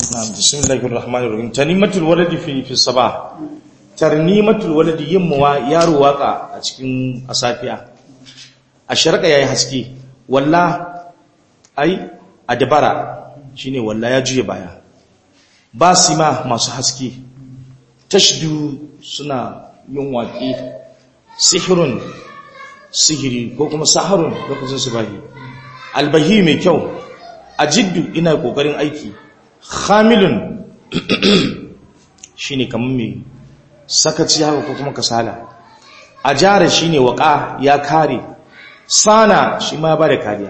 na'am bismillahir rahmanir rahim tanimatul waladi fi fi sabah tarnimatul waladi yimma yaro waka a cikin asafiya a sharqa yayi haske walla ai adbara shine walla ya juye baya basima masu haske tashdu suna yin waƙi sihirun sihiri ko kuma saharun lokacin su bahi albahi mai kyau a jiddu ina kokarin aiki hamilun shine kamar mai sakaci haka ko kuma kasala a jara shine waka ya kare sana shi ma ba da kariya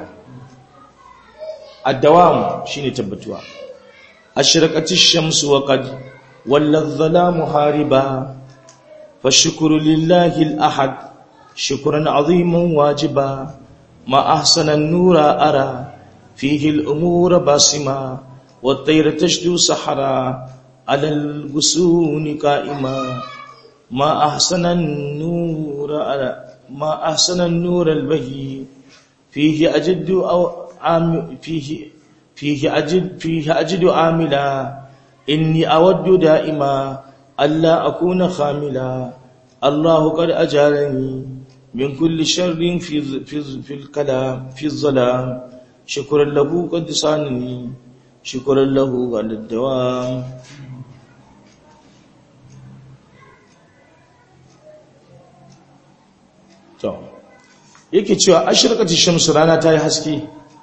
addawam shine tabbatuwa ashraqatish shamsu wa qad walladh-dhalamu hariba fashkuru lillahi al-ahad shukran 'aziman wajiba ma ahsana an-nura ara fihi al-umura basima wat-tayra tashdu sahara 'ala al-gusuni qa'ima ma ahsana an-nura ara ma ahsana an-nura al-bahi fihi ajaddu aw فيه فيه أجد فيه أجد عاملا إني أود دائما ألا أكون خاملا الله قد أجارني من كل شر في في في الكلام في الظلام شكرا له قد صانني شكرا له على الدوام to yake cewa ashirqati shamsu rana ta yi haske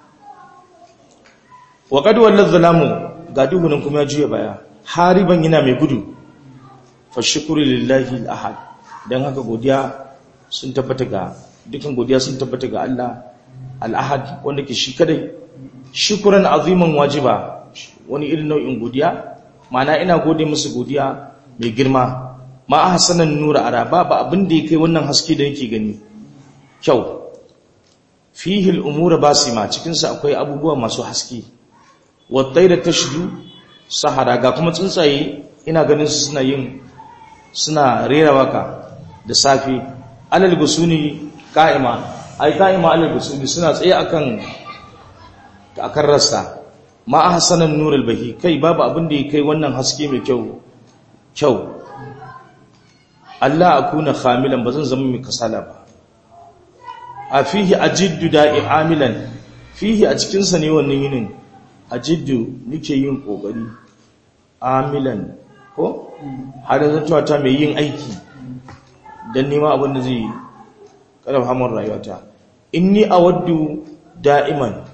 wa qad wallal zalamu ga duhunin kuma ya juya baya hariban yana mai gudu fa shukru lillahi al-ahad dan haka godiya sun tabbata ga dukan godiya sun tabbata ga Allah al-ahad wanda ke shi kadai shukran aziman wajiba wani irin nau'in godiya ma'ana ina gode musu godiya mai girma ma ahsanan nura ara ba abin da yake wannan haske da yake gani kyau fihi al-umura basima cikin sa akwai abubuwa masu haske wattai da tashdu sahara ga kuma tsuntsaye ina ganin su suna yin suna rera waka da safi alal gusuni qa'ima ai qa'ima alal gusuni suna tsaye akan akan rasta ma ahsanan nurul bahi kai babu abin da yake wannan haske mai kyau kyau Allah akuna khamilan bazan zama mai kasala ba a fihi ajiddu da'i amilan fihi a cikin sa ne wannan yinin ajiddu nake yin kokari amilan ko har zantuwa ta mai yin aiki dan nema abin da zai karfa hamar rayuwata inni awaddu da'iman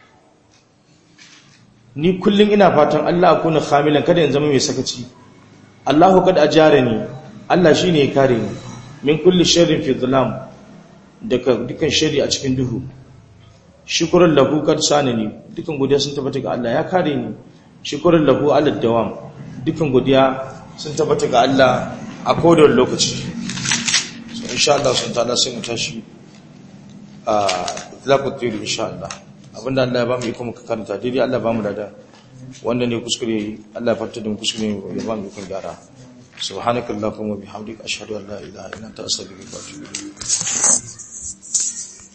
ni kullum ina fatan Allah akuna khamilan kada in zama mai sakaci Allahu kad ajarani Allah shine ya kare ni min kulli sharrin fi dhulam daga dukan shari a cikin duhu shukran lahu kad sanani dukan godiya sun tabbata ga Allah ya kare ni shukran lahu ala dawam dukan godiya sun tabbata ga Allah a kodon lokaci so insha Allah sun ta'ala sai mu tashi a itlaqut tiri insha Allah abinda Allah ya ba mu iko muka karanta dai Allah ba mu lada wanda ne kuskure Allah ya farta da mu kuskure ya ba mu iko gyara subhanakallahumma bihamdika ashhadu an la ilaha illa anta astaghfiruka wa atubu ilayk